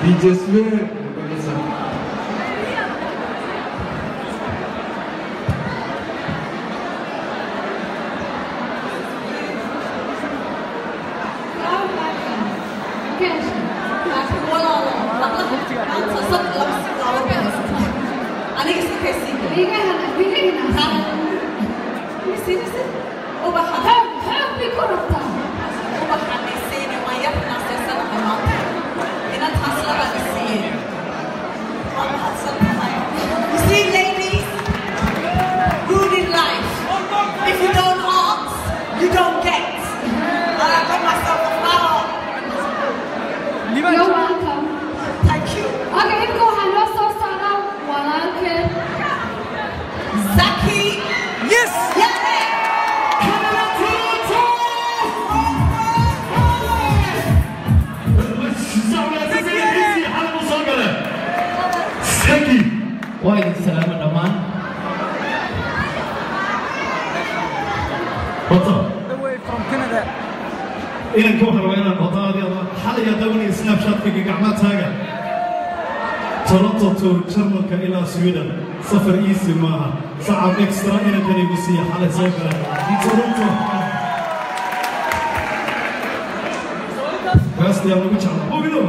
DJ Swear Bagasa. You see, ladies, good in life. If you don't ask, you don't get. And I got myself a flower. You're welcome. Thank you. Okay, imika waxaa noo soo socda walaalkeen Zaki. Yes! Seki. Waa idin salaama dhammaan. Wata. Away from Canada. inanka waxaan rabaa inaan wadaadii ama xalay adawanaya snapshatkayga gacmaha taaga toronto tour jarmalka ilaa sweden safar easy maaha sacab extra inankan igu siiya xalay soo gala toronto gaasti aan ugu jecla hubino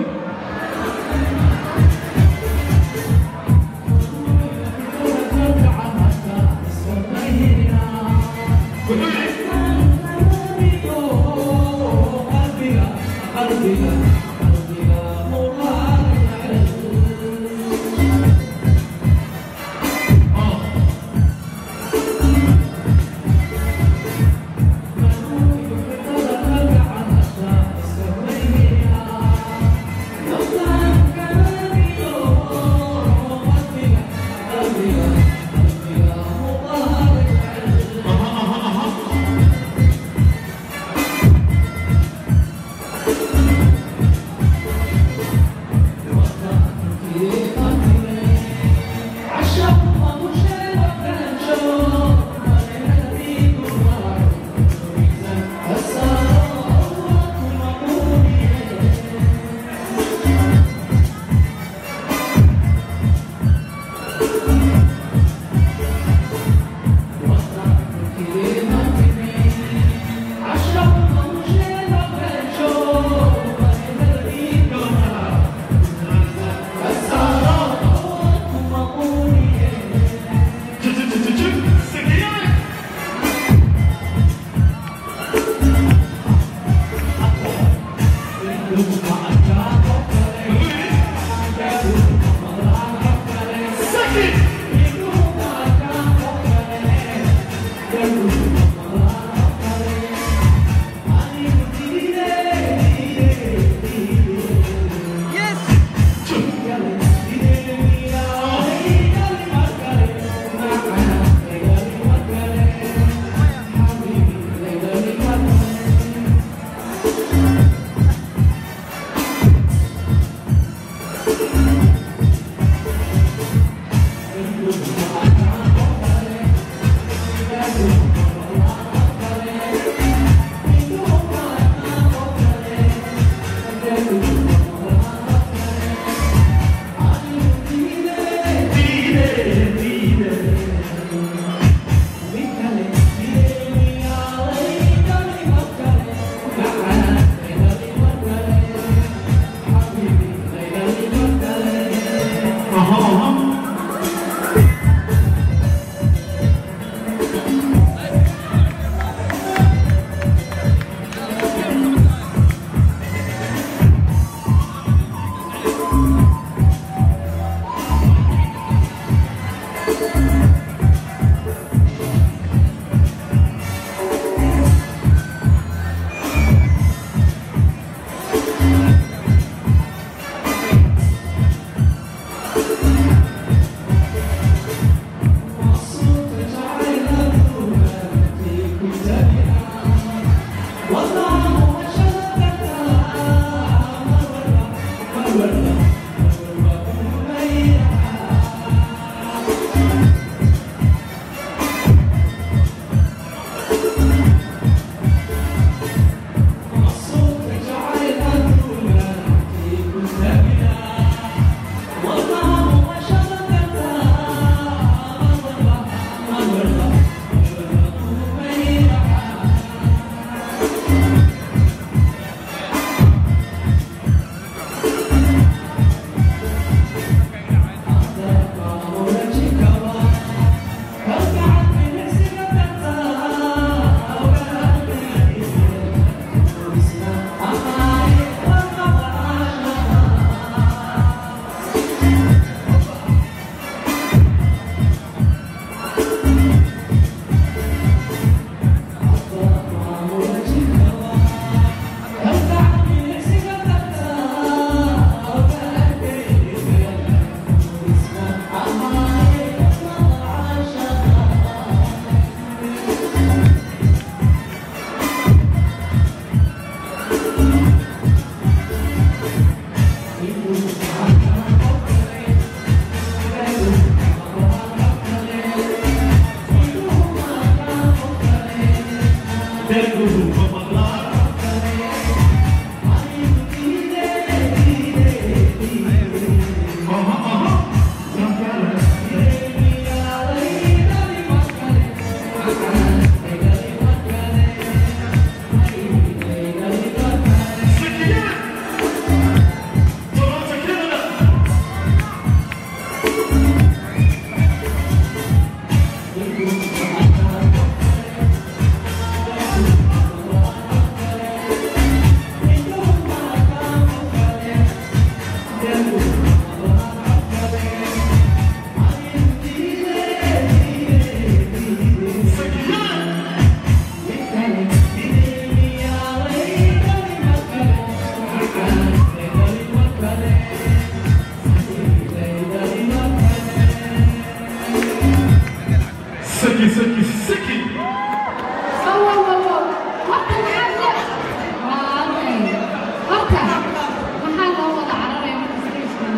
Siki, siki, siki. wow wow wow wow horta maxaad le waa okay horta maxaa loo wada cararaya marka stageka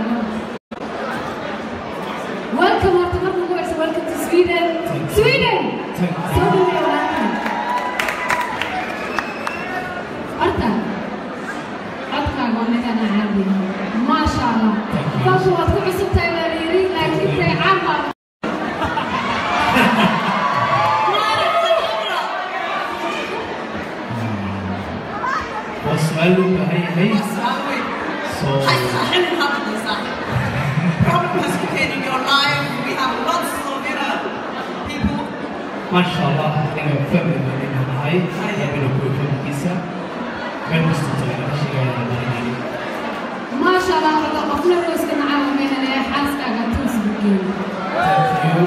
welcome horta marka ugu horeysa welcome to sweden sweden Thank you. soo dhaweeya welcome horta codkaaga waa midaan caadi maasha allah faafu waad ku cusub tahay baa la yidhi laakiin tay caan baa Waa su'aal loo baahan yahay. So- Problem has been in your life. We have lots of you know, people. Masha Allah, aniga fahmi baan inaan nahay. Rabina kuwa fahmkiisa. Meel kasta tahay, laga sheegaya la baranayay. ما شاء الله هذا قفنا روس كنا عامل بين اللي حاسك على توس بكين Thank you.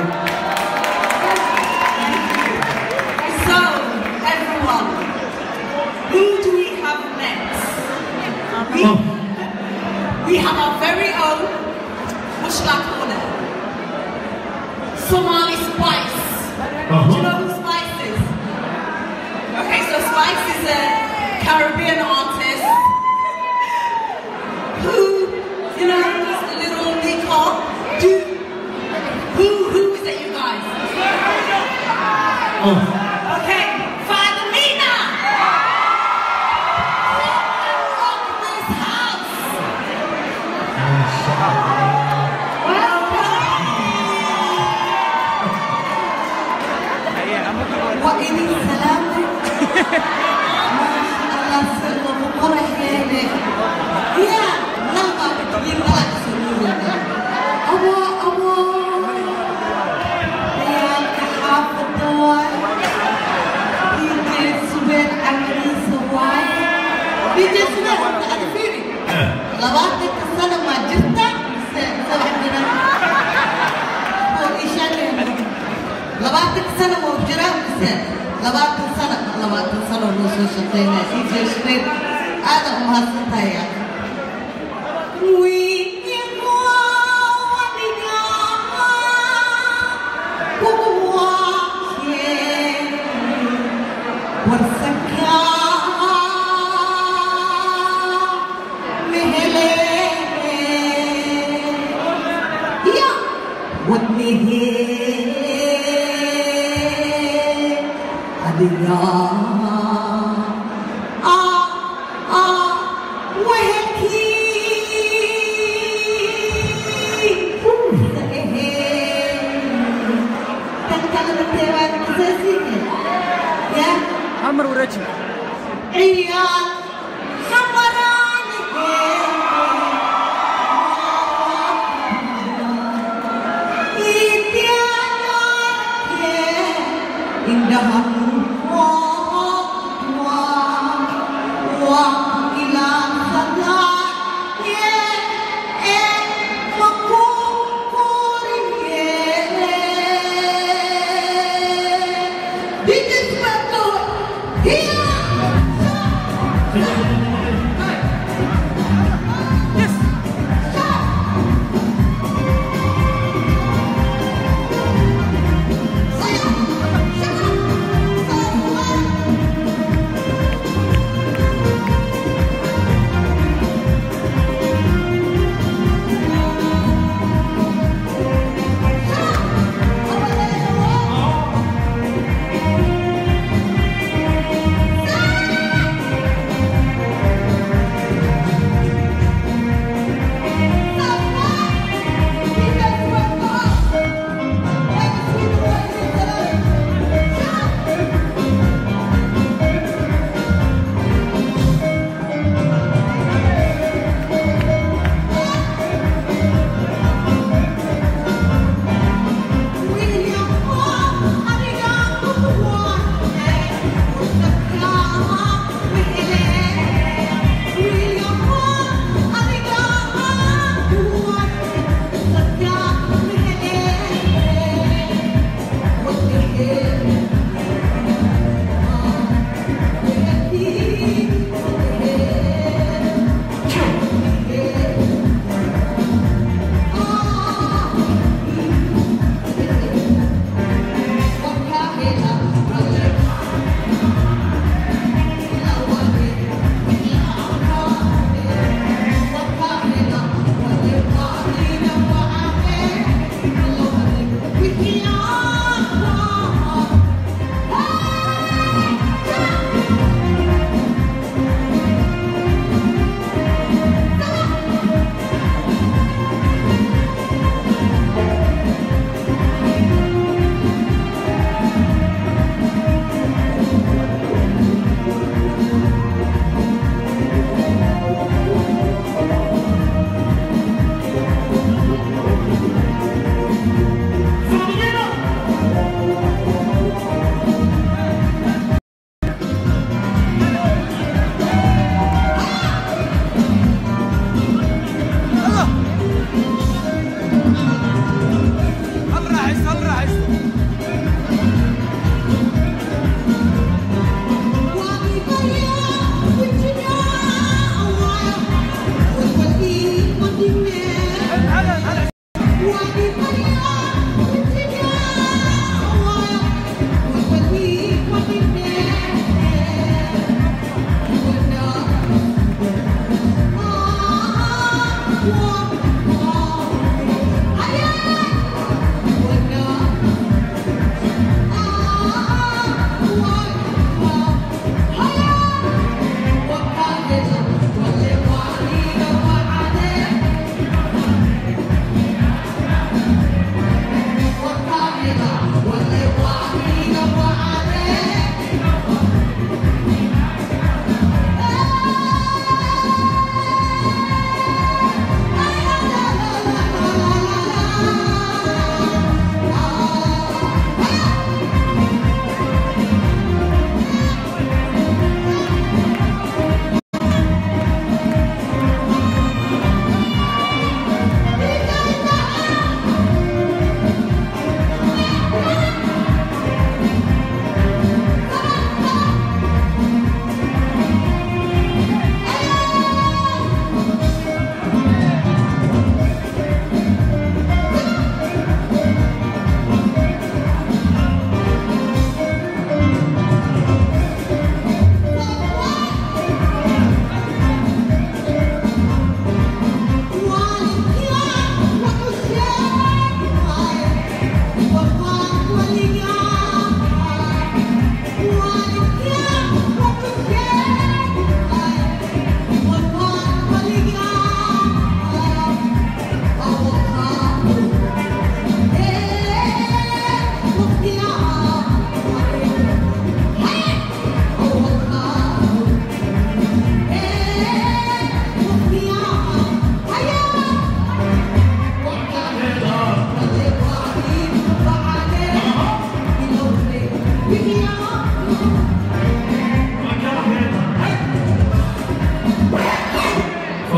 So, everyone, who do we have next? We, Oh. we have our very own Mushla Corner. Somali Spice. Do you know who Spice is? Okay, so Spice is a Caribbean artist who, you know, is a little Nico. Do, who, who is it, you guys? Oh, Okay, Father Mina! Rock this house! Masha Allah. وإني سلامك ما شاء الله سر وقرح ليلك يا لما بتجيب لك سرور أبا أبا يا كحافظ دوار بيجي سبيل عملي سواي بيجي سبيل تعرفيني لبعتك السنة ما جبتها سبع بنات labaatan sano oo jira mise labaatan sano labaatan sano noo soo shaqeynaya dj shreed aada u mahadsantahay wadnihee adiga ah ah wehelkii tan kalena teewaad kasaasiine ya عمر ورجل ciyaar xamaraanihee indhaha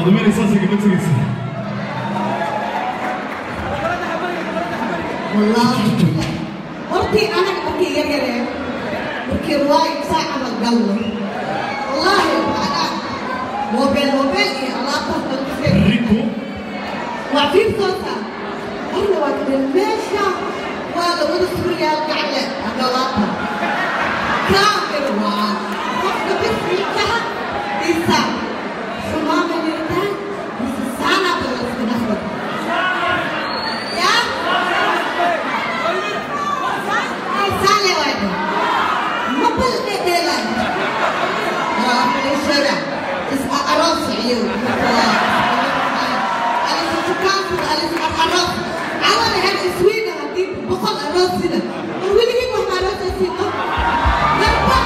faadumeena saasay gaba tegaysa wallaahi hortii anaga markii yar yareen markii riwaayad saa camal galno wallaahi macnaa moobeel moobeel iyo alaabtaas lagu fiir rinku waa fiirsoosa arna waa kadeen meesha waa lawada sugayaa gacle agalaata kaamir waa qofka bismiikaha isa xumaama yirtaan isa saanada la iska dhexda yaa ay saale waayda ma bal dhedheelan waa xiliishada is aroos iyo أليس تكافر أليس الأراض على هذا السويدة هديك بقول أراض سنة ولي يجيبوا أراض سنة نربح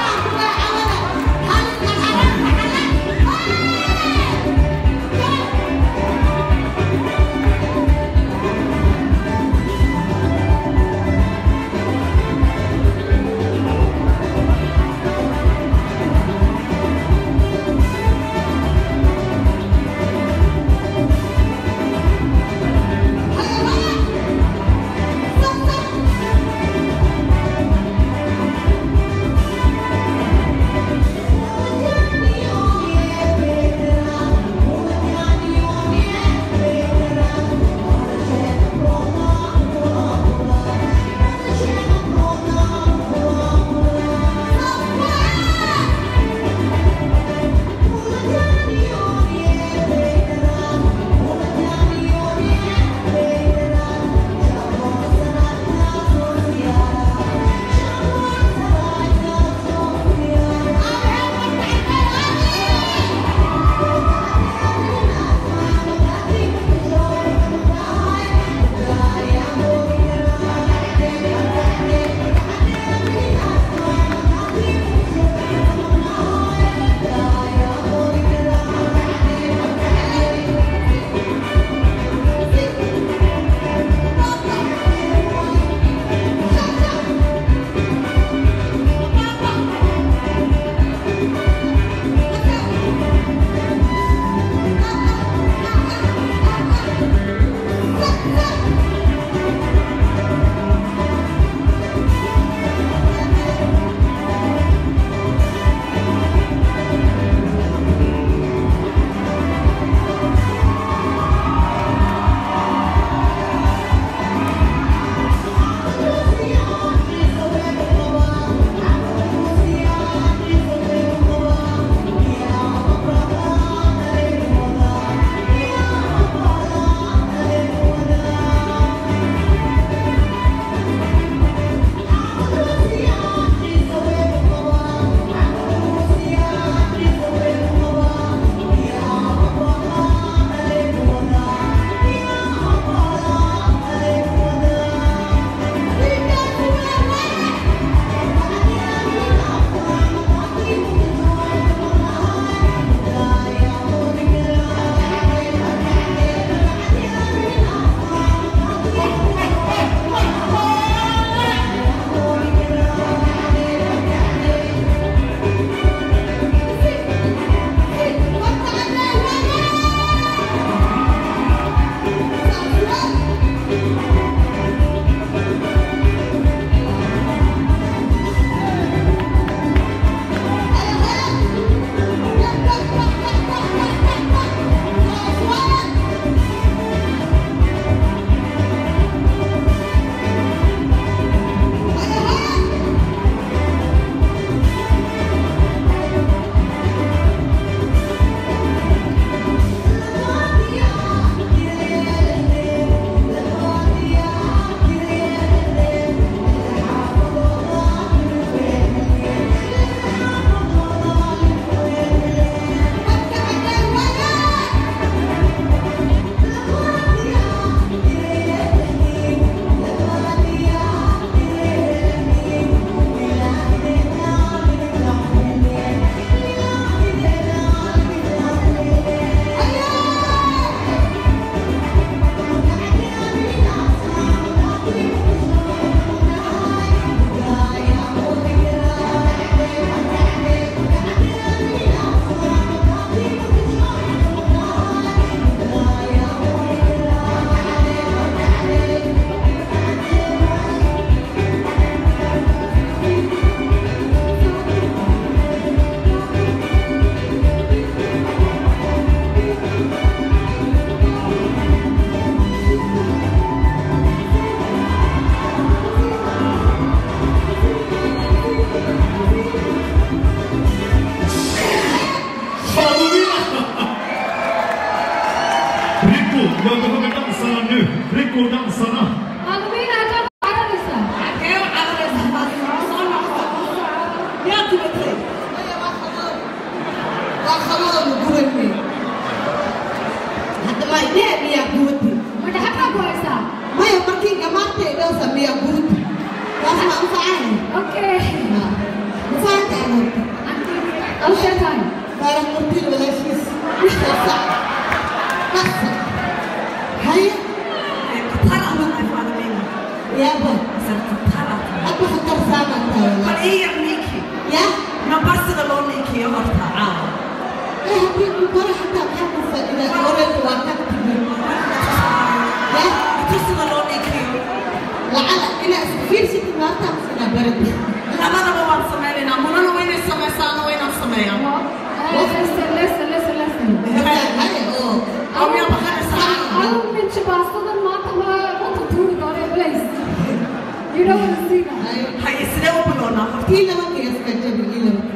أصلا هيا ترى من أفعال يا بو ترى أبو خطر سامع bal تاولا ii yar ninkii يا namba sida loo ninkiyo horta caawa إيه هبي المباراة حتى بحب إذا أوريك وكتب يا intu sida loo ninkiyo لعل إنا في ست مرات أنا برد labadaba waan sameynaynaa munana waa inay samaysaana waa inaan sameeyaa Listen, listen, listen, listen. هيا أوه oo miyaa baqanaysaa Adigu ninka baastadan maanta ma runta tuuri doonee, please. You don't want to see that. أيوه haye sidee u bilownaa horta إلا وقت يسكت إلا وقت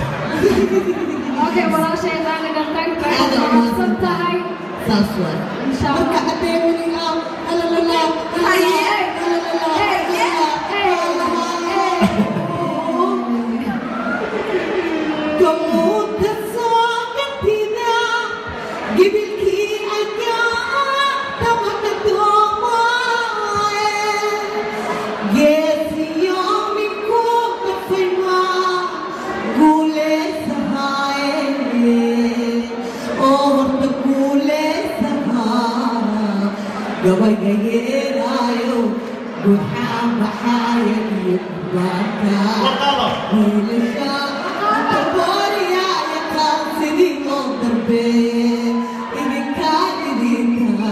Okay, walaashay qaaliga thank you. Aad Waxaad mahadsan tahay. saas waay Insha Allah. marka adeemini ah halalala Haye. gamuudka soo gatida gibilkii ayaa tamaka doomaaye geesiyo minku dafayma guuleysahaaye oo horta guuleysahaa gabayga yeeraayo gudxaa baxaaya iyo kubaata wiilasha tabooriya yaqaan sidii loo darbeeye idinkaa idinkaa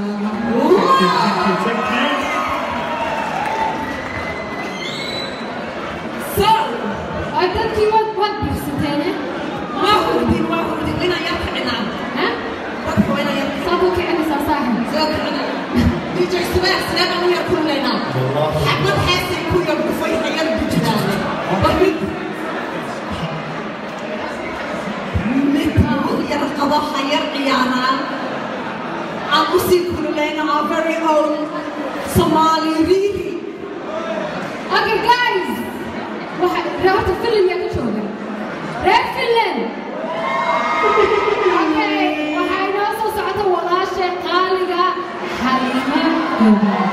so Ay, dadkii waad waad biirsateene. waa hurdin waa hurdin inaan yar kicinaa Ha? dadka waa inaan yar Saad u kicinaysaa saaxiib. soo kicina dj subeer sidee baan u yar kululaynaa xabad heesay ku yar dhufay ha yar bujiraane barmid mid yar qabo ha yar ciyaaraan aan u sii kululayna our very own Somali really Okay, guys. Waxa reer horta film yaa ka jooga. Reer Finland. Okay, waxaa inoo soo socota walaashay qaaliga Halima Gobel.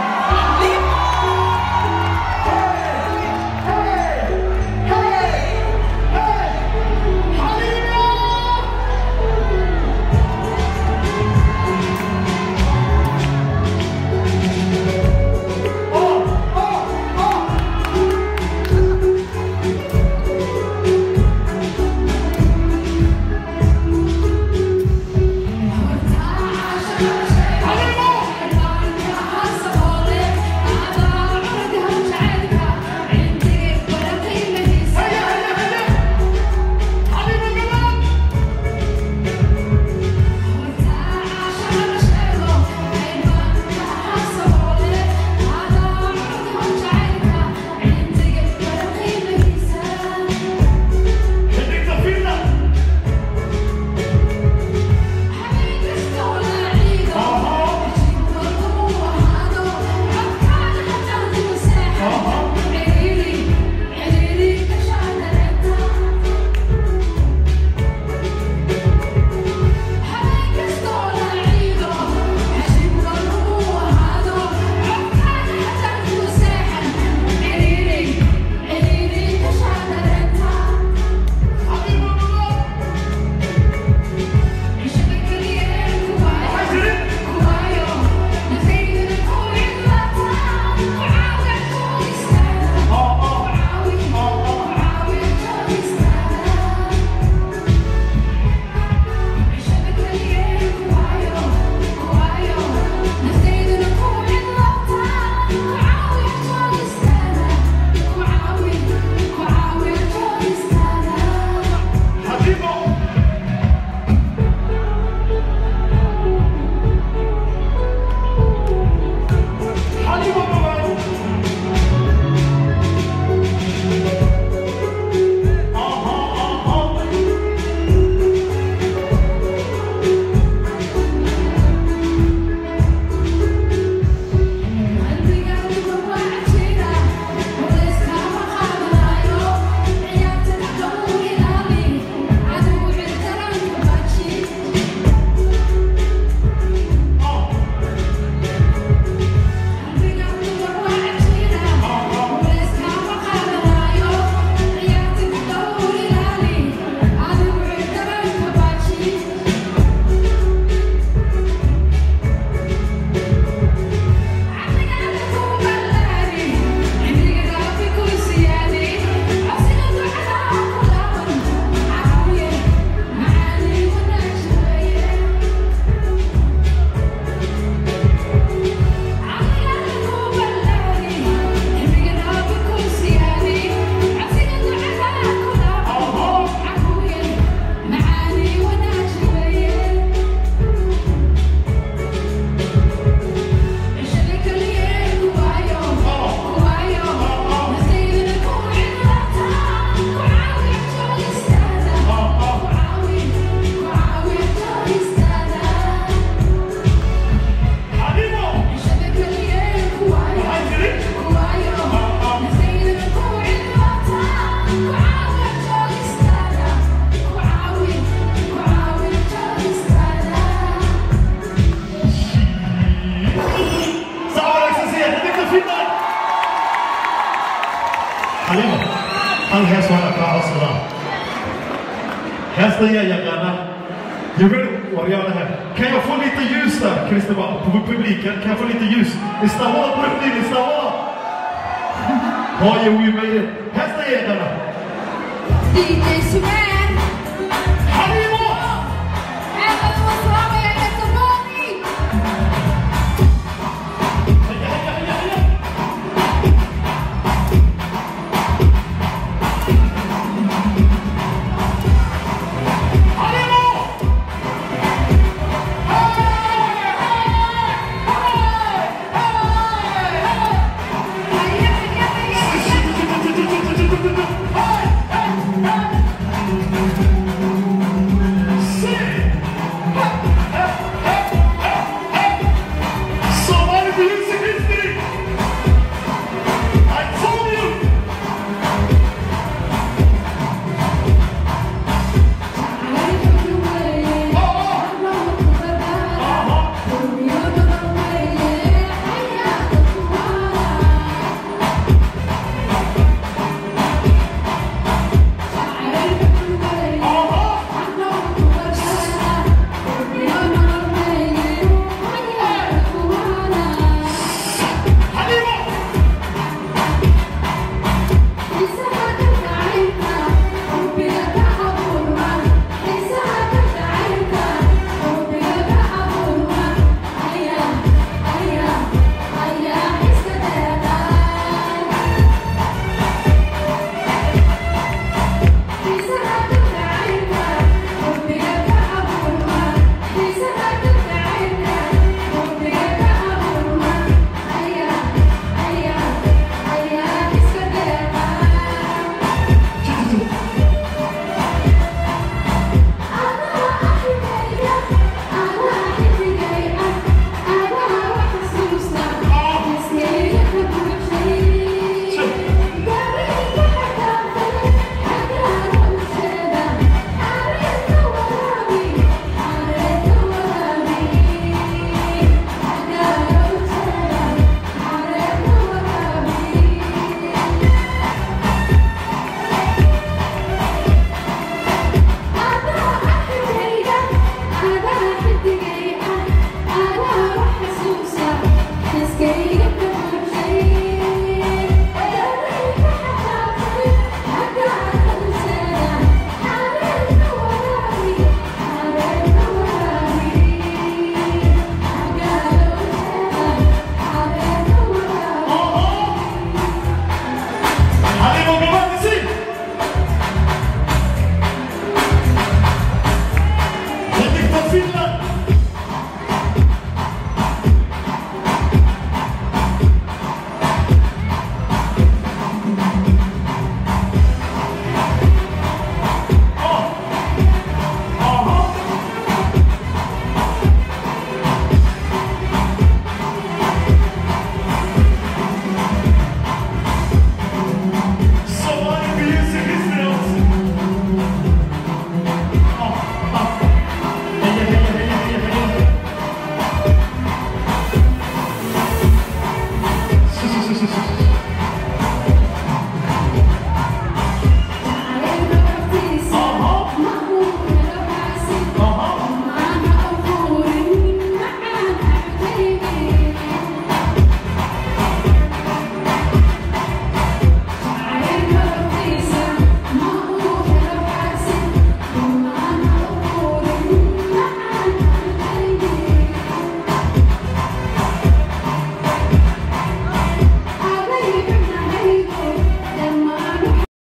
Halima! hal hees waana kaa codsadaa heesta yaa yaqaana You ready? Warrialaha. Kan jag få lite ljus där, Christer? På publiken. Kan jag få lite ljus? Ni stannar på riktigt, ni stannar! Har ju we made it? Hästa jägarna! DJ Swag!